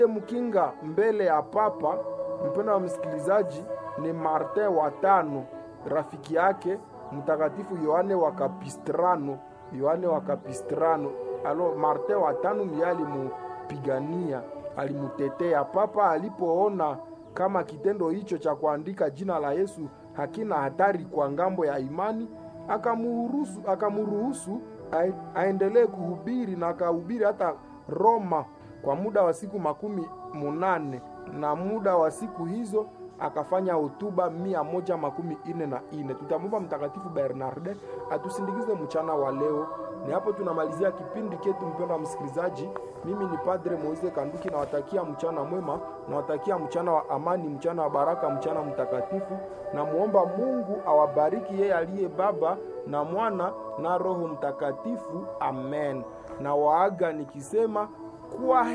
mkinga mbele ya papa, mpendo wa msikilizaji, ni Martin wa tano, rafiki yake mtakatifu Yohane wa Kapistrano. Yohane wa Kapistrano. Alo, Martin wa tano ndiye alimupigania, alimutetea papa alipoona kama kitendo hicho cha kuandika jina la Yesu hakina hatari kwa ngambo ya imani, akamuruhusu akamuruhusu aendelee kuhubiri na akahubiri hata Roma kwa muda wa siku makumi munane na muda wa siku hizo akafanya hotuba mia moja makumi ine na ine. Tutamwomba Mtakatifu Bernarde atusindikize mchana wa leo. Ni hapo tunamalizia kipindi chetu, mpendwa msikilizaji. Mimi ni Padre Moise Kanduki, nawatakia mchana mwema, nawatakia mchana wa amani, mchana wa baraka, mchana mtakatifu. Namuomba Mungu awabariki yeye aliye Baba na Mwana na Roho Mtakatifu. Amen. Na waaga nikisema kwa